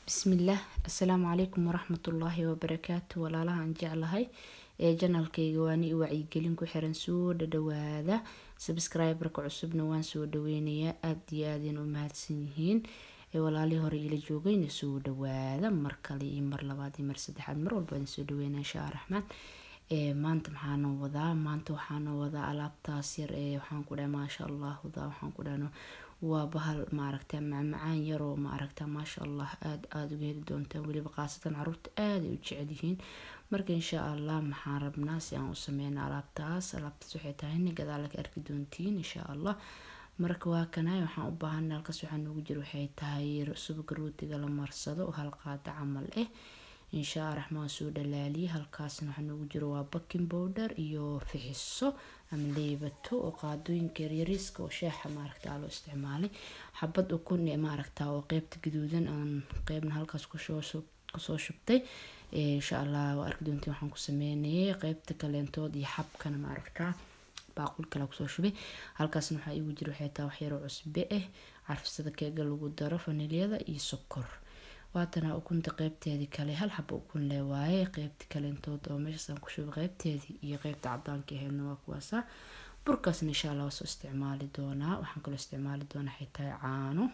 bismillaah assalaamu calaykum waraxmatullaahi wabarakaatu walaalaha aan jeclahay ee janalkayga waani i wacyigelin ku xiran soo dhadhawaada sabscriberka cusubna waan soo dhaweynayaa aada iyo aadin u mahadsan yihiin ee walaalihii hore ila joogayna soo dhawaada mar kale iyo mar labaad iyo mar saddexaad mar walba idin soo dhaweynaa inshaa raxmaan ee maanta maxaana wadaa maanta waxaana wadaa alaabtaas yar ee waxaan ku dhahay maasha allah wadaa waxaan ku dhahno waa bahal maaragta macmacaan yaroo maaragta maasha allah aada aada uga heli doontaan weliba khaasatan caruurta aaday u jecel yihiin marka insha allah maxaan rabnaa si aan u sameyna alaabtaas alaabtaas waxay tahay ina gadaala ka arki doontiin insha allah marka waa kanay waxaan u baahanay halkaas waxaa noogu jira waxay tahay subaga rootiga la marsado oo hal qaada camal ah inshaa raxmaan soo dhalaaliye halkaasna waxaa noogu jiro waa baking powder iyo fixiso ama leebato oo qaadooyinka yaryariiska oo sheexa maaragta loo isticmaalay xabad ukun ee maaragta oo qeybta gaduudan aan qeybna halkaas kusoo shubtay insha allah waa arki doontiin waxaan ku sameynayay qeybta kaleentood iyo xabkana maaragta baaqul kale kusoo shubay halkaasna waxaa iigu jira waxay tahay waxyaro cusbe ah carfisada keega lagu daro fanilyada iyo sokor waatana ukunta qeybteedii kale hal xaba ukun le waaye qeybta kaleentood oo meeshaasaan ku shubay qeybteedii iyo qeybta cadaanka aheydna waa kuwaasa burkaasna insha allah waa soo isticmaali doonaa waxaan kaloo isticmaali doonaa waxay tahay caano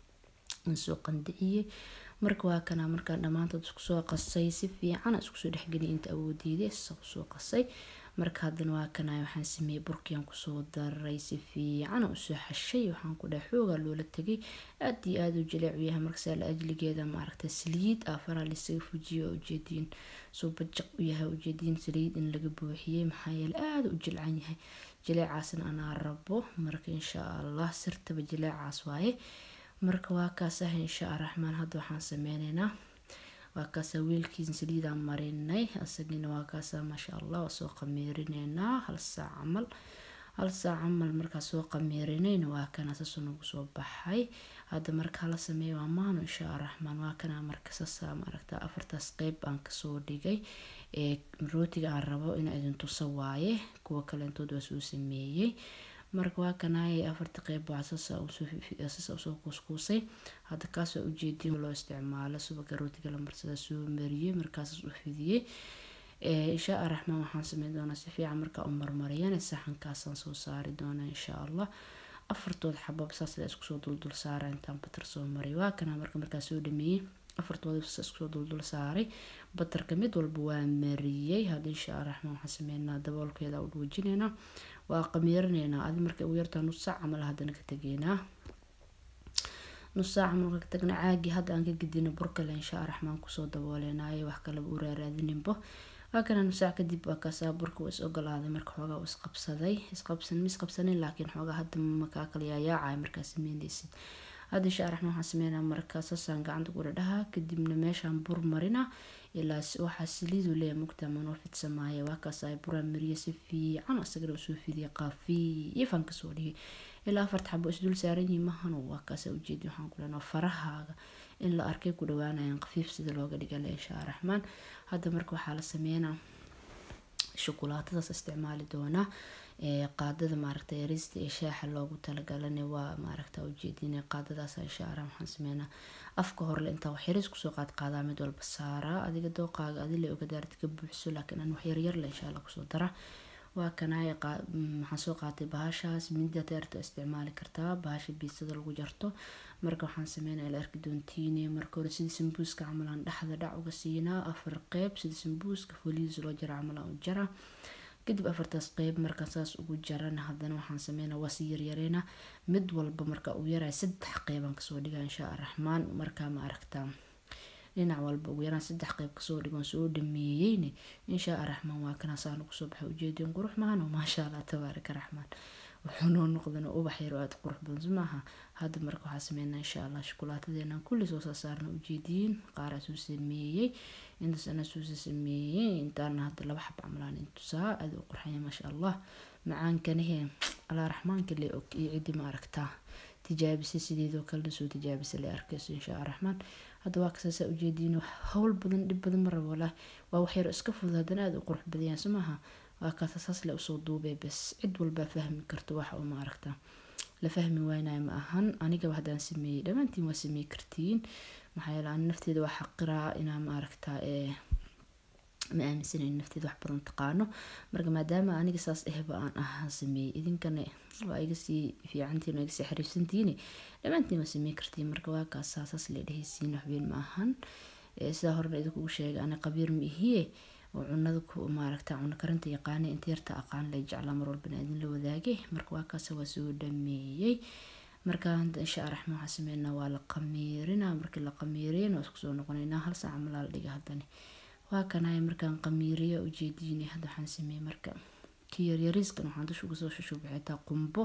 aan soo qandiciyey marka waa kana markaan dhammaantood isku soo qasay si fiican iskusoo dhexgeliyay inta awoodiiday soo qasay marka haddana waa kana waxaan sameeyey burkiaan kusoo daray si fiican usoo xashay waxaan ku dhahay xoogaa loola tegay aad iyo aada u jaleecu yahay markasaa la ajligeeda maaragta saliid afaraa lisaga fujiyo ujeediin soo bajaq u yahay ujeediin saliid in laga buuxiyey maxaa yeele aada u jilcan yahay jaleecaasna anaa rabo marka insha allah sirtaba jaleecaas waaye marka waa kaas ah insha raxmaan hadda waxaan sameyneynaa waa kaasa wiilkiisa saliidaan marinay asagina waa kaasa maasha allah waa soo qamiirineynaa hal saac camal hal saac camal markaa soo qamiirinayna waa kana saasoo nagu soo baxay hadda marka hala sameeya waa maano insha raxmaan waa kana marka sasa maaragta afartaas qeyb aan kasoo dhigay ee rootiga aan rabo in idin tuso waaye kuwa kaleentood waa soo sameeyey marka waa kanaayay afarta qeyb waa sasa usoo kuuskuusay hadda kaas waa ujeediin loo isticmaalo subaga rootiga la marsada soo mariyey markaasas u fidiyey inshaa raxmaan waxaan sameyn doonaa si fiican markaa u marmariyana saxankaasaan soo saari doonaa insha allah afartood xabab saas la iskusoo duldul saara intaan batar soo mariy waa kana marka markaa soo dhameeyey afartooda iskusoo duldul saaray batarka mid walba waa mariyey hadda inshaa raxmaan waxaan sameynaa daboolkeeda u dhuujinaynaa waa qamiirinaynaa adi marka ugu yartaa nus saac camal haddana ka tegeynaa nus saac camal ka tagna caagi hadda aan ka gedino burkale inshaa raxmaan kusoo dabooleynaayo wax kaleba u raaraadininbo waa kana nus saac kadib waa kaasaa burka waa is ogolaaday marka xoogaa u isqabsaday isqabsan ma isqabsanin laakiin xoogaa hadda makaa kala yaayaacaya markaa sameynaysid hadda inshaa raxmaan waxaan sameynaa markaa saasaan gacanta ku dhadhaha kadibna meeshaan bur marina ilaa waxaa saliidu leeyahay mugta manoo fidsamaayo waa kaas ay buraan mariye si fiican asagana usoo fidiya qaafiifan kasoo dhigay ilaa afarta xabo isdul saaran yihiin mahano waa kaasa ujeedi waxaan ku dhahnaa farahaaga in la arkay ku dhawaanayaan qafiif sida looga dhigale inshaa raxmaan hadda marka waxaa la sameynaa shukulaatadaas isticmaali doonaa qaadada maaragta yarista ee shaaxa loogu talagalana waa maaragta ujeedin qaadadaas inshaa allah waxaan sameynaa afka horle intaa waxyaris kusoo qaad qaadaa mid walba saaraa adiga dooqaaga adile ogadaarti ka buuxso laakiin aan waxyaryarle inshaa allah kusoo dara waa kanaay waxaan soo qaatay bahashaas midda teerta isticmaali kartaa bahasha biisada lagu jarto marka waxaan sameynaa ila arki doontiine marka hore sidii sambuuska camal aan dhexda dhac uga siinaa afar qeyb sidii sambuuska foliis loo jara camal aan u jara kadib afartaas qeyb marka saas ugu jarana haddana waxaan sameynaa waa si yaryareynaa mid walba marka uu yaray saddex qeybaan kasoo dhigaa inshaa raxmaan markaa ma aragtaa dhinac walba ugu yaraan saddex qeyb kasoo dhigoon soo dhameeyeyne inshaa raxmaan waa kana saan ugu soo baxay ujeedin qurux mahan oo maasha allah tabaaraka raxmaan wuxuu noo noqdana ubax yar oo aada qurux badan maaha hadda marka waxaa sameynaa insha allah shukulaatadeenan kulli soo saarna ujeediyin qaaraa soo sameeyey intaas anaa soo sameeyey intaana hadda laba xab camalaan intusaa aada u qurxanya maasha allah macaankanahe allah raxmaanka le og iyo ciddi ma aragtaa tijaabisay sideedoo kalena soo tijaabisay le arkayso inshaa raxmaan hadda waa kasaasaa ujeediin howl badan dhib badan ma rabo walaah waa waxyaro iska fudud haddana aada u qurux badayaan soo maaha waa kaasa saas le usoo duubay bes cid walbaa fahmi karto waxa uma aragtaa la fahmi waynayo ma ahan anigaba haddaan sameeyey dhammaantiin waa sameey kartiin maxaa yeele ani nafteeda waa xaqiraa inaa maaragtaa ma aaminsanayn nafteeda wax badan taqaano marka maadaama aniga saas ahba aan ahaan sameeyey idinkana waa iga sii fiicantiin waa iga sii xariifsantiini dhammaantiin waa sameyn kartiin marka waa kaas saas la dhehaysiin waxweyn ma ahan sidaa horena idinkugu sheegay ani qabiir ma ihiye oo cunada ku maaragta cuno karinta yaqaana inta yarta aqaan la jeclaa mar walbana idin la wadaagay marka waa kaas waa soo dhameeyey marka insha allah raxmaan waxaa sameynaa waa la qamiirinaa markii la qamiiriyana waa isku soo noqonaynaa hal saac malaa la dhiga haddana waa kanay markaan qamiiriya ujeediinay hadda waxaan sameeyey marka kii yaryariiskan waxaan dusha uga soo shushubay xitaa qumbo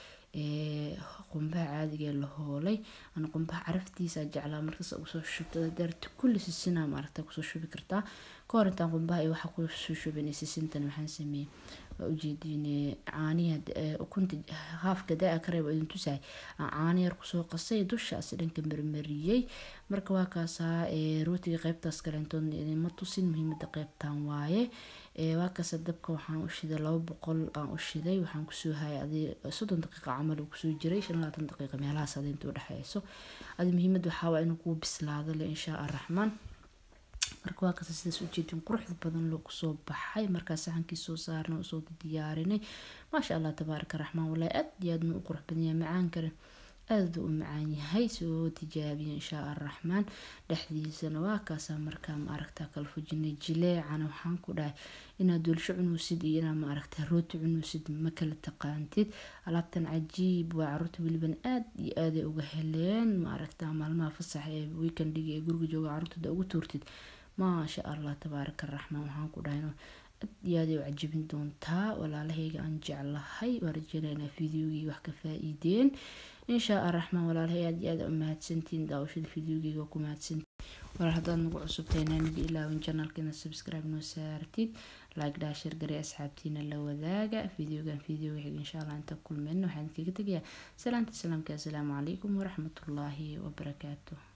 qumbaha caadiga la hoolay ana qumbaha caraftiisa jeclaa markaas ugu soo shubtada daarta kulli sisinaa maaragta kusoo shubi kartaa ka hor intaan qumbaha iyo waxaa kusoo shubin sisintan waxaan sameeyey waa ujeediine caaniya ukunta haafka daa ka reeb idin tusahay caani yar kusoo qasay dushaasi dhanka marmariyey marka waa kaasaa rootiga qeybtaas kaleentood idinma tusin muhiimada qeybtan waaye waa kaasa dabka waxaan u shiday laba boqol aan u shiday waxaan kusoo hayay adi soddon daqiiqa camal uu kusoo jiray shan labaatan daqiiqa meelahaas adi inta udhexeyso adi muhiimada waxaa waa inuu kuu bislaado le inshaa araxmaan marka waa kasta sidaas ujeedin quruxda badan loo kusoo baxay markaa saxankii soo saarnay usoo diyaarinay maasha allah tabaaraka raxmaan walahi aad iyo aad ma u qurux badan yahay macaan kale aada u macaan yahay soo tijaabiya inshaa araxmaan dhexdiisana waa kaasaa markaa ma aragtaa kala fujinay jileecana waxaan ku dhahay inaad doolsho cunuusid iyo inaad ma aragtaa rooti cunuusid ma kala taqaantid alaabtan cajiib waa caruurta weliban aad iyo aaday uga heleen ma aragtaa maalmaha fasaxa ee weekendiga ee guriga jooga caruurtada ugu tuurtid maasha allah tabaaraka raxmaan waxaan ku dhahay aad iyo aaday u cajibin doontaa walaalahayga aan jeclahay waa rajeynaynaa fideogii wax ka faa-iideen inshaa araxmaan walaalahay aad iyo aad u mahadsantiin daawashada fideogeyga ku mahadsantiin walaal haddaad nagu cusubtayna naga ilaawin janalkeena subscribe noo saartid like dhaa shir garee asxaabtiina la wadaaga fideogan fideoga xig insha allah inta kulmeyna waxaan kaga tegayaa salaanta salaamka assalaamu calaykum waraxmatullaahi wabarakaatuh